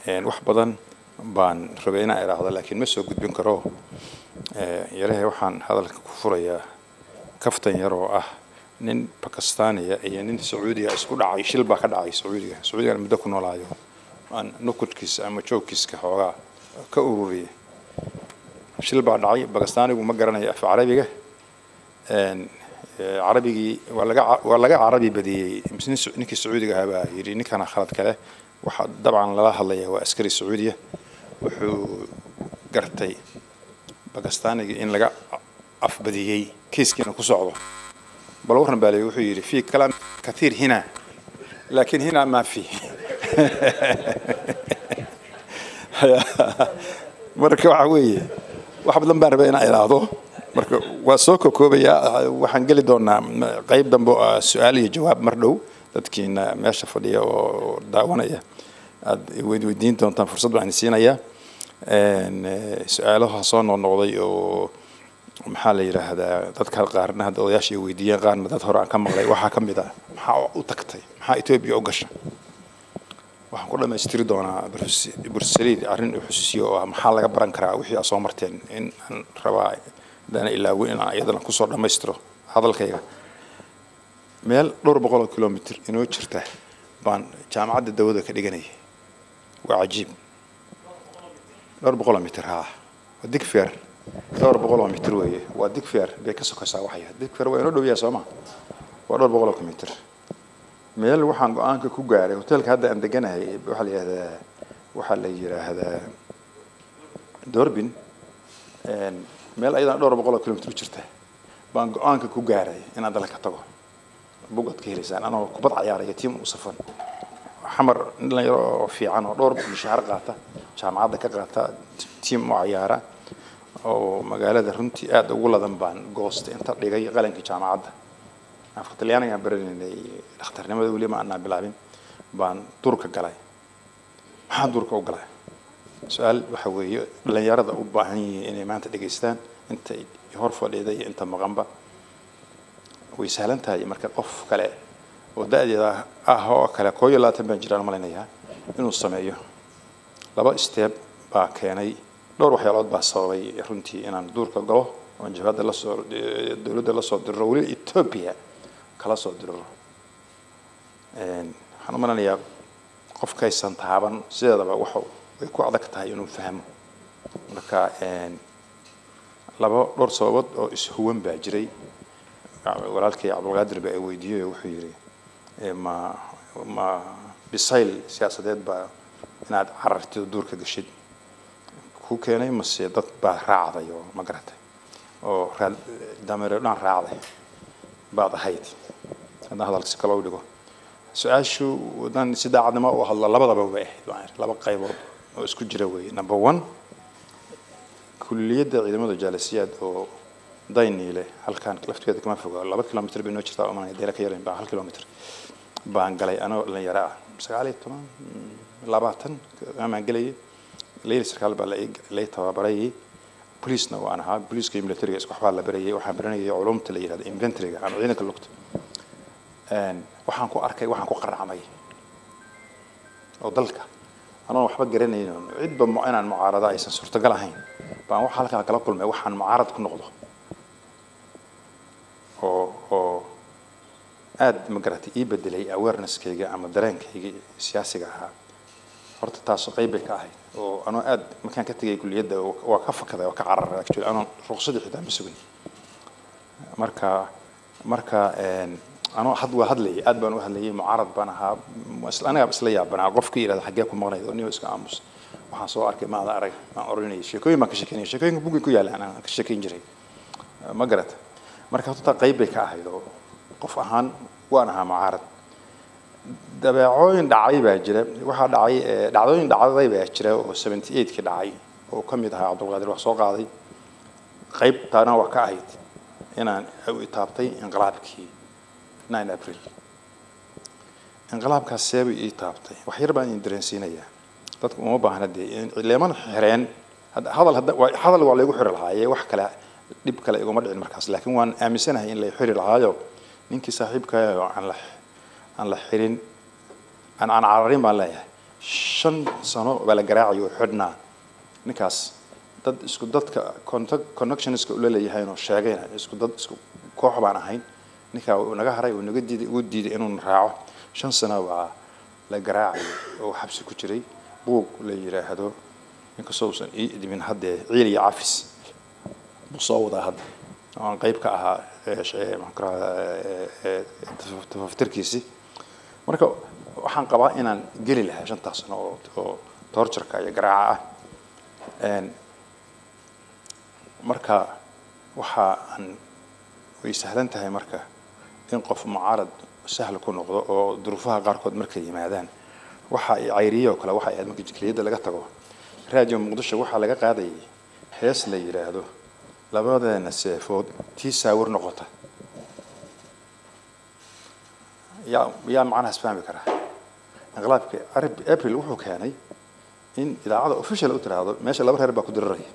wax badan baan rabay inaan idhaahdo laakiin ma soo gudbin karo yarahe waxaan hadalka ku furayaa kaftan yar oo ah nin bakistaaniya iyo nin sacuudiga isku dhacay shil baa ka dhacay sacuudiga sacuudigan muddo ku noolaayo aan nukudkiisa ama joogkiiska xoogaa ka ururiyay shil baa dhacay bakistaanigu ma garanayo af carabiga carabigii waa laga waa laga carabi badiyey ninkii sacuudiga ahaa baa yidhi ninkana khalad kale waxaa dabcan lala hadlaya waa askari sacuudiya wuxuu gartay bakistaanigii in laga afbadiyey kiiskiina ku socdo bal warran baa leeyi wuxuu yidhi fi kalaam kathiir hina laakiin hina ma fi marka waxa weeye wax badan baan rabay inaan ilaahdo marka waa soo kokoobayaa waxaan geli doonaa qayb dambe oo su-aal iyo jawaab mar dhow dadkiina meesha fadhiya oo daawanaya aada weydiin doontaan fursad baan siinayaa su-aalaha soo noqnoqday oo maxaa la yidhaahdaa dadka qaarna hadda odayaasha ay weydiiyeen qaarna dad hore aan ka maqlay waxaa ka mid ah maxaa u tagtay maxaa etoobiya u gasha waxaan ku dhammaystiri doonaa bursaliid arrin u xusuusiyo oo ah maxaa laga baran karaa wixii aad soo marteen in aan rabaa hadana ilaawin in aan iyadana kusoo dhammaystiro hadalkayga meel dhowr boqol oo kilomitr inoo jirta baan jaamacadda dawada ka dhiganayay waa cajiib dhowr boqol oo mitr haa waa digfeer dhowr boqol oo mitr weeye waa digfeer bay ka sokaysaa waxaya digfeer waa inoo dhow yahay sooma waa dhowr boqol oo mitr meel waxaan go-aanka ku gaaray hotelka hadda aan deganahay waxaa la yidhahdaa waxaa la yidhaahdaa dorbin meel ayadana dhowr boqol oo kilomitr u jirta baan go-aanka ku gaaray inaan dalka tago bugaad ka helaysaan anoo kubad cayaaraya tiim u safan xamar dhalinyaro oo fiican oo dhowr mishaar qaata jaamacadda ka qaata tiim u cayaara oo magaalada runtii aada ugu ladan baan goostay inta dhigay qalankii jaamacadda afka talyaanigaan baranaynay dhakhtarnimada weli ma anaa bilaabin baan durka galay maxaa durka u galay su-aal waxa weeye dhalinyarada u baahan yihiin inay maanta dhegaystaan inta hor fadhiida iyo inta maqanba way sahlan tahay marka qof kale oo da-deeda ah oo kale koo iyo labaatan baan jiraan malaynayaa inuu sameeyo laba steeb baa keenay dhowr waxyaalood baa sababay runtii inaan duurka galo oon jabhadda lasoo dowladda lasoo diriro weli ethoobia kala soo diriro waxaan u malanayaa qofkaysan taaban sideedaba waxa way ku adag tahay inuu fahmo marka laba dhowr sababood oo ishuwan baa jiray walaalkay cabdulqaadir ba ay weydiiyey oo wuxuu yidhi ma ma bisayl siyaasadeed baa inaad carartid oo duurka gashid ku keenay mase dad baa raacday oo ma garatay oo raad dameero dhan raacday baad ahayd haddaan hadalka si kale u dhigo su-aashu haddaan si daacadnimo u hadlo labadaba way ahayd laba qaybood oo isku jira weeye number one kulliyadda ciidamada jaalasiyaad oo dayniile halkaan lafteeda kama foga laba kilomitr bay noo jirtaa umanaya deela ka yaran baa hal kilomitr baan galay anoo dhalinyaro ah sagaal iyo toban labaatan amaan gelayay leyli sarkaal baa lay tababarayay boliisna waan ahaa boliiska iyo militariga isku waxbaa la barayay waxaan baranayay culumta la yihahdo inventoryga ama ciidanka lugta waxaan ku arkay waxaan ku qaracmay oo dalka anoon waxba garanayno cidba inaan mucaarada aysan suurtagal ahayn baan waxa halkaa kala kulmay waxaan mucaarad ku noqdo oo oo aada ma garatay ii bedelay awareneskayga ama dareenkayga siyaasiga ahaa horta taas qayb bay ka ahayd oo anoo aada markaan ka tegay kulliyadda waa ka fakaday waa ka cararay actually anoon ruqsadii xitaa ma sugin marka marka anoo had waa hadlayay aad baan u hadlayay mucaarad baan ahaa anigaa isla yaabanaa qofkii yidhahda xaggee ku maqnayd oo niyo iska aamus waxaan soo arkay maada arag aan oranayay sheekooyin baan ka sheekeynaya sheekooyinka buggay ku yaalaan aan ka sheekeyn jiray ma garata marka horta qayb bay ka ahayd oo qof ahaan waan ahaa mucaarad dabeecooyin dhacay baa jira waxaa dhacay dhacdooyin dhacday baa jira oo seventy eightkii dhacay oo ka mid ahaa cabdulqaadir wax soo qaaday qayb taana waa ka ahayd inaan taabtay inqilaabkii nine april inqilaabkaas seebay ii taabtay wax yar baan idin dareensiinayaa dadku uma baahna dee leeman xireen hadal hadal waa laygu xiri lahaaye wax kale dhib kale iguma dhicin markaas laakiin waan aaminsanahay in lay xiri lahaayo ninkii saaxiibkaayo aan la aan la xirin aan aan cararin baan leeyahay shan sano baa la garaacaya oo xidhnaa ninkaas dad isku dadka contact connectionska ula leeyahayno sheegayna isku dad isku koox baan ahayn ninkaa uu naga haray uu naga diiday ugu diiday inuu raaco shan sano baa la garaacay oo xabsi ku jiray buug la yidhaahdo inkastoo uusan ii idmin haddee ciil iyo cafis buu soo wadaa hadda oo aan qayb ka ahaa tafaftirkiisii marka waxaan qabaa inaan geli lahaa shantaas sano oo oo torturka iyo garaaca ah marka waxa aan way sahlan tahay marka in qof mucaarad sahal ku noqdo oo duruufaha qaarkood markay yimaadaan waxa ay cayriye oo kale waxa ay ahayd marka jikliyadda laga tago raadiyo muqdisho waxaa laga qaadayay hees la yidhaahdo labadeena seefood tii saawir noqota yaa yaa macnahaas fahmi karaa inqilaabka arab april wuxuu keenay in idaacada official u tiraahdo meesha laba reer baa ku diriraya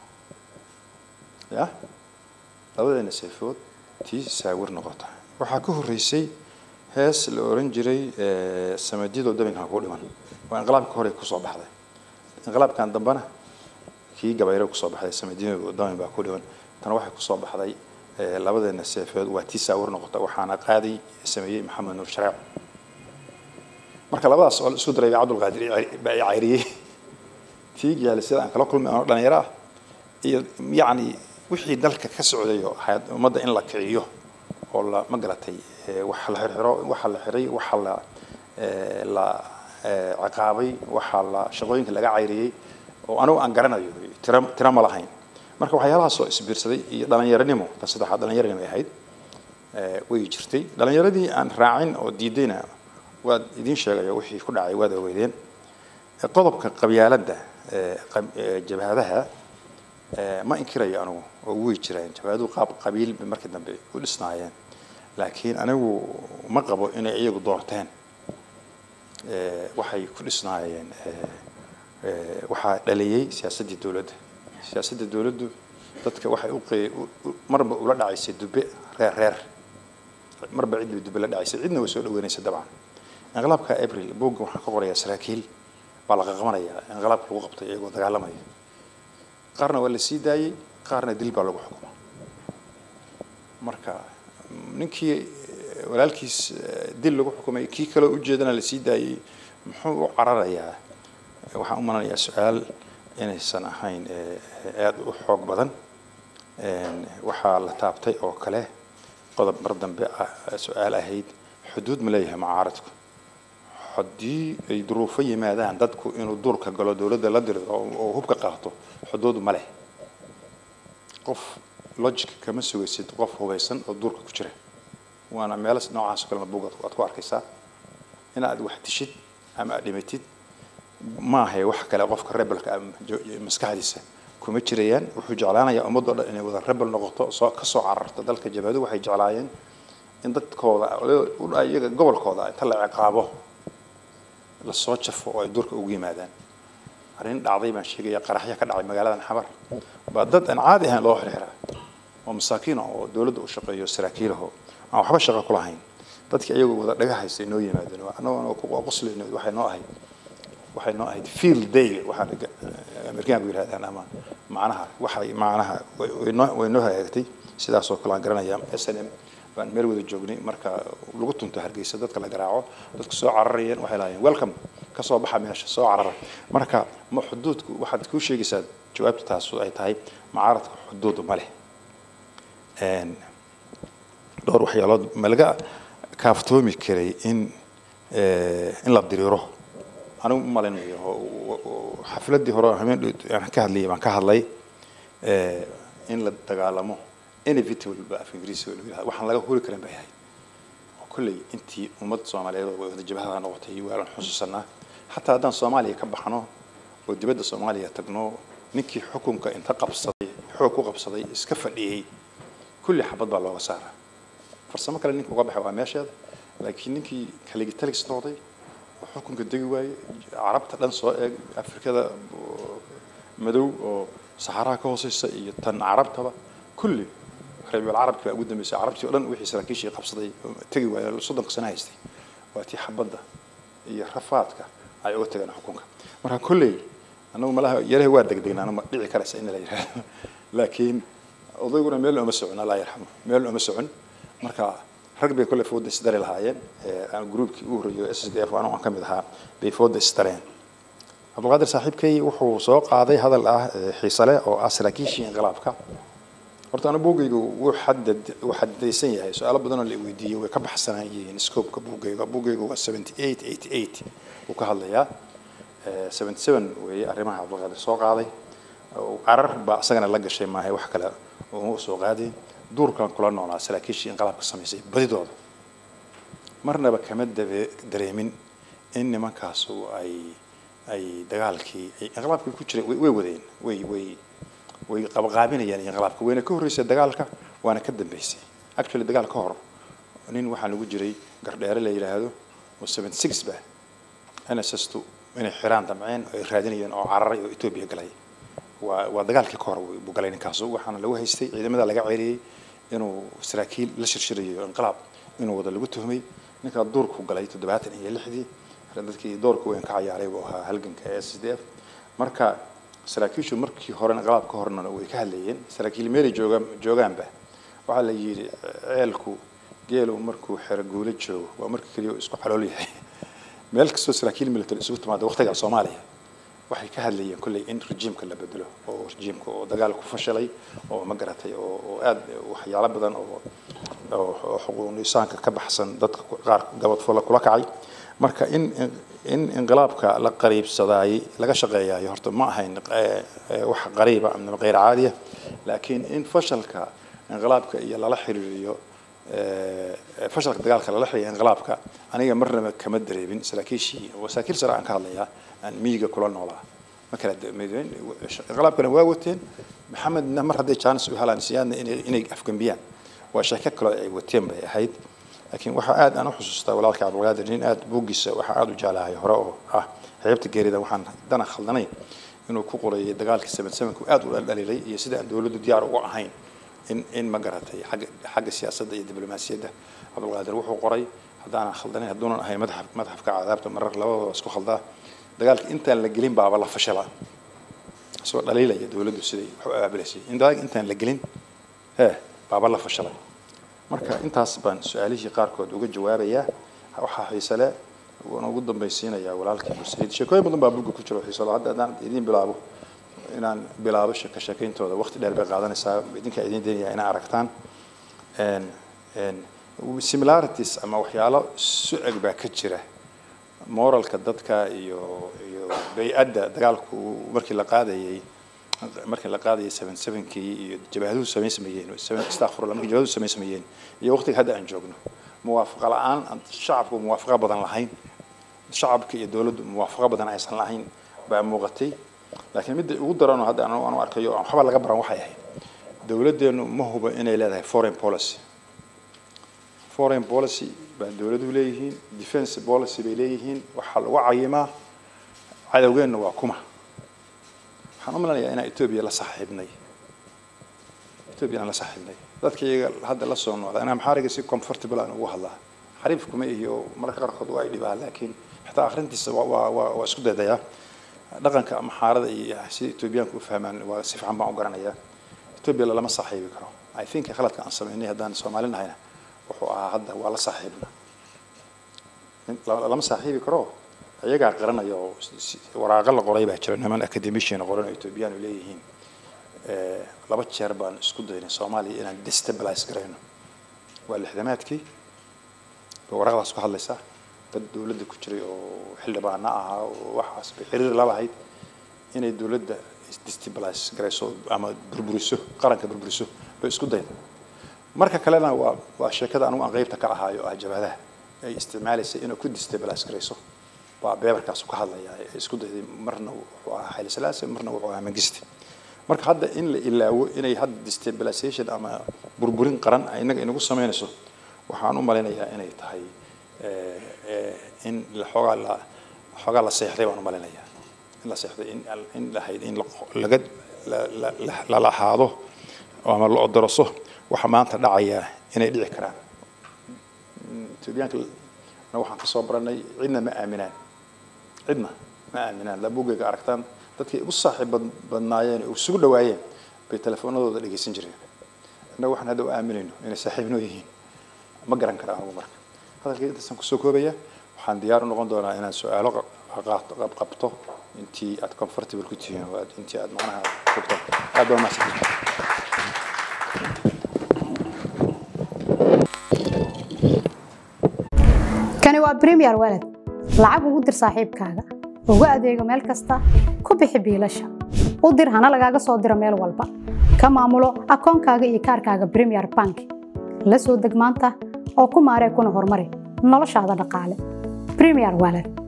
ya labadeena seefood tii saawir noqota waxaa ka horreysay hees la oran jiray samadyadoo dabinkan ku dhiman waa inqilaabka hore kusoo baxday inqilaabkan dambena kii gabayre kusoo baxday samadyadoo dabin baa ku dhiman tan waxay kusoo baxday labadeena seefeed waa tii saawir noqota waxaana qaaday sameeyey maxamed nuur shareec marka labadaas oo la isku daray cabdulqaadir baa i cayriyey tii gaali sida aan kala kulmay anoo dhalinyaro ah iyo yacni wixii dalka ka socday oo ahayd ummadda in la kiciyo oo la ma garatay wax la xirxiro waxa la xiray waxa la la ciqaabay waxa la shaqooyinka laga cayriyey oo anigu aan garanayo tira tira ma lahayn marka waxyaalahaas oo isbiirsaday iyo dhalinyaranimo tan saddexaad dhalinyaranimo ay ahayd way jirtay dhalinyaradii aan raacin oo diidayna waad idiin sheegayo wixii ku dhacay waad ogeydeen qodobka qabyaaladda jabhadaha ma inkirayo anigu oo way jiraan jabhaduhu qaab qabiil bay markii dambe u dhisnaayeen laakiin anigu ma qabo inay iyagu doorteen waxay ku dhisnaayeen waxaa dhaliyey siyaasaddii dowladda siyaasadda dowladdu dadka waxay u marba ula dhacaysay dube reer reer marba cid bay dube la dhacaysay cidna way soo dhaweynaysa dabcan inqilaabka april buugga waxaan ka qorayaa saraakiil baa la qaqabanayaa inqilaabka lagu qabtay iyagoo dagaalamaya qaarna waa la sii daayey qaarna dil baa lagu xukumay marka ninkii walaalkiis dil lagu xukumay kii kaloo ujeedana la sii daayey muxuu u cararayaa waxaan u malanayaa su-aal inaysan ahayn aada u xoog badan waxaa la taabtay oo kale qodob mar dambe ah su-aal ahayd xuduud ma leeyahay mucaaradku haddii ay duruufo yimaadaan dadku inuu duurka galo dowladda la diro oo hubka qaato xuduud ma leh qof logic kama sugaysid qof hubaysan oo duurka ku jira waana meelo noocaas oo kalena buug aad ku arkaysaa inaad wax dishid ama aad dhimatid maahay wax kale qofka rebelka maskaxdiisa kuma jirayaan wuxuu jeclaanayaa ummadoo dhan inay wada rebel noqoto soo ka soo cararto dalka jabhadu waxay jeclaayeen in dadkooda iyaga gobolkooda inta la ciqaabo lasoo jafo oo ay duurka ugu yimaadaan arrin dhacday baan sheegaya qaraxyo ka dhacay magaaladan xamar baa dad aan caadi ahayn loo xirxiraa oo masaakiin oo dowladda u shaqeeyo saraakiilaho aan waxba shaqo ku lahayn dadkii iyagoo wada dhaga haystay noo yimaadeen annagoo qoslayno waxay noo ahayd waxay noo ahayd field day waxaan amerikaanku yidhahdaan ama macnaha waxay macnaha way noo hagaagtay sidaas oo kale aan garanaya s n m baan meel wada joognay marka lagu tunto hargeysa dadka la garaaco dadku soo cararayeen waxay lahaayeen welcome ka soo baxa meesha soo carara marka ma xuduudku waxaad kuu sheegaysaa jawaabta taas ay tahay mucaaradka xuduud ma leh dhowr waxyaalood ma laga kaaftoomi karay in in la diriiro anigu u malaynayo xafladdii hore habeen aan ka hadlayay baan ka hadlay in la dagaalamo inevitable ba af ingiriisiga lagu yihahdo waxaan laga huri karin bay ahayd oo kolley intii ummad soomaaliyeed oo wada jabhada noqotay waalan xusuusanaa xataa haddaan soomaaliya ka baxno oo dibadda soomaaliya tagno ninkii xukunka inta qabsaday xoog ku qabsaday iska fadhiyey kulli xabad baa looga saaraa farsamo kale ninka uga baxay waa meesheeda laakiin ninkii kaligitalis noqday oo xukunka degi waayey carabta dhan soo eeg afrikada madow oo saxaraha ka hooseysa iyo tan carabtaba kulli reebyal carabki baa ugu dambeysay carabtii o dhan wixii saraakiishii qabsaday tegi waaya soddonka sano haystay waa tii xabadda iyo rafaadka ay uga tageen xukunka marka kolley annagu malaha yaraha waa degdegnaa ma dhici karaysa in la yidhaahdo laakiin odayguna meel ooma socon allah yarxamo meel ooma socon marka rag bay kolley fooda isdari lahaayeen gruubkii ugu horreeyay s d f anigu aan ka mid ahaa bay fooda isdareen cabdulqaadir saaxiibkay wuxuu soo qaaday hadal ah xiise leh oo ah saraakiishii inqilaabka horta anu buugaygu wuu xadad wuu xadidaysan yahay su-aalo badanoo la weydiiyey way ka baxsanaan yihiin scoopka buugayga buugaygu waa seventy eight eighty eight wuu ka hadlayaa seventy seven weeye arrimaha cabdulqaadir soo qaaday carar baa isagana la gashay maahay wax kale uma soo qaadeen duurkan kula noolaa saraakiishii inqilaabka samaysay badidooda marnaba kama dabe dareemin in nimankaasu ay ay dagaalkii ay inqilaabkii ku jiray way wadeen way way way qabqaabinayaan inqilaabka wayna ka horreysay dagaalka waana ka dambeysay actually dagaal ka hor nin waxaa lagu jiray gardheere la yidhaahdo oo seventy six ba nss2 inay xiraan damceen oo ay raadinayeen oo cararay oo etoobiya galay waa waa dagaalkii ka hor buu galay ninkaasu waxaana lagu haystay ciidamada laga ceeliyey inuu saraakiil la shirshirayo inqilaab inuu wada lagu tuhmay ninkaa duurku galay toddobaatan iyo lixdii dadkii doorka weyn ka cayaaray buu ahaa halganka ee s d f marka saraakiishu markii hore inqilaab ka horna way ka hadlayeen saraakiil meelay joogaan joogaanba waxaa la yidhi ceelku geelu markuu xero guulo joogo waa marka keliya isku calool yahay meel kastoo saraakiil military isugu timaada waqtiga soomaaliya waxay ka hadlayeen kolley in rejiimka la bedelo oo rejiimka oo dagaal ku fashalay oo ma garatay oo oo aad waxyaalo badan oo oo xuquuq insaanka ka baxsan dadka qaar gabadfoola kula kacay marka in in inqilaabka la qariibsadaayey laga shaqeeyaayo horta ma ahayn wax qariiba ama qeyr caadiya laakiin in fashalka inqilaabka iyo lala xiriiriyo fashalka dagaalka lala xiriiriyo inqilaabka aniga marnaba kama dareebin saraakiishii saraakiil sare aan ka hadlayaa aan miyiga kula noolaa ma kala inqilaabkana waa wateen maxamedna mar hadday jaanis u helaan siyaadna inay inay afgambiyaan waa sheeko kaloo ay wateen bay ahayd laakiin waxaa aad aan u xusuustaa walaalka cabdulqaadir nin aad buuggiisa waxaa aad u jeclahay hore oo ah xeebta geerida waxaan dana khaldanayn inuu ku qorayay dagaalkii seven sevenku aad u dhaldhalilay iyo sida aan dowladdu diyaar ugu ahayn in in ma garatay xagga xagga siyaasadda iyo diblomaasiyadda cabdulqaadir wuxuu qoray haddaanan khaldanayn hadduunan ahayn madax madaxafka cadaabta marar labadaba isku khaldaa dagaalka intaan la gelin baaba la fashala isagoo dhaliilaya dowladdu siday wax u abaabilaysay in dagaalka intaan la gelin hee baaba la fashalay marka intaas baan su-aalihii qaarkood uga jawaabayaa waxaa xiise leh waana ugu dambaysiinayaa walaalkii bursayd sheekooyin badan baa buugga ku jiro xiise leh hadda haddaan idiin bilaabo inaan bilaabo sheeko sheekayntooda waqti dheer bay qaadanaysaa idinkaa idiin daynayaa inaa aragtaan similarities ama waxyaalo su-eg baa ka jira moralka dadka iyo iyo bay-adda dagaalku markii la qaadayay markii la qaadayay seven sevenkii iyo jabaahaduhu samayn sameeyeen astaqfirullah markii jabaahaduhu samayn sameeyeen iyo waqtiga hadda aan joogno muwaafaqa la-aan shacabku muwaafaqa badan lahayn shacabka iyo dowladdu muwaafaqa badan aysan lahayn baa muuqatay laakiin midda ugu daranoo hadda anu anu arkayo waxba laga baran waxay ahayd dowladdeenu ma huba inay leedahay foreign policy foreign policy baa dowladuhu leeyihiin defense policy bay leeyihiin waxaa lagu cayimaa cadowgeenna waa kuma waxaan u malanayaa inaan etoobiya la saaxiibnay etoobiya aan la saaxiibnay dadka iyaga hadda la soo noqda anaa maxaariga si comfortable aan ugu hadlaa xariif kuma iyo mararka qaarkood waa ay dhibaa laakiin xitaa akhrintiisa waa waa waa waa isku daydayaa dhaqanka maxaarada iyo sida etoobiyaanku u fahmaan waa si fiican baan u garanayaa etoobiya lalama saaxiibi karo i think khaladka aan samaynay haddaan soomaali nahayna wuxuu ahaa hadda waa la saaxiibna lama saaxiibi karo iyagaa qaranaya oo waraaqo la qoray baa jira niman academician qoran oo etoobiyaan u leeyihiin laba jeer baan isku daynay soomaaliya inaan destabilize garayno waa lixdamaadkii bay waraqdaas ku hadlaysaa dad dowladda ku jiray oo xildhibaano ahaa oo waxaas bay xiriir la lahayd inay dowladda destabilize garayso ama burburiso qaranka burburiso bay isku dayda marka kalena waa waa sheekada anugu aan qeybta ka ahaayo ah jabhadaha ay isticmaalaysay inay ku destabilize garayso baa beebarkaasu ka hadlaya ee isku dayday marna wuxuu ahaa xayli salaase marna wuxuu ahaa mangiste marka hadda in la ilaawo inay hadda destabilization ama burburin qaran ay innaga inagu samaynayso waxaan u malaynayaa inay tahay in xoogaa la xoogaa la seexday baan u malaynayaa in la seexday in in lahayd in laga la lahaado ama la odoroso waxa maanta dhacaya inay dhici karaan etoobiyaanka waxaan kasoo baranay cidna ma aaminaan cidna ma aaminaan la buugayga aragtaan dadkii ugu saaxiib bad- badnaayeen ee isugu dhawaayeen bay telefoonadooda dhegeysan jireen innaga waxaan hadda u aaminayno inay saaxiibnoo yihiin ma garan kara anigu marka hadalkii intaasaan kusoo koobaya waxaan diyaar u noqon doonaa inaan su-aalo qa- qaato- qab- qabto intii aad comfortable ku tihiin oo aad- intii aad macnaha joogtaan aad baa mahadsantihin kani waa premier walad lacag ugu dir saaxiibkaaga ugu adeego meel kasta ku bixi biilasha u dir hana lagaaga soo diro meel walba ka maamulo akoonkaaga iyo kaarkaaga premier bank la soo deg maanta oo ku maaree kuna horumari noloshaada dhaqaale premier walad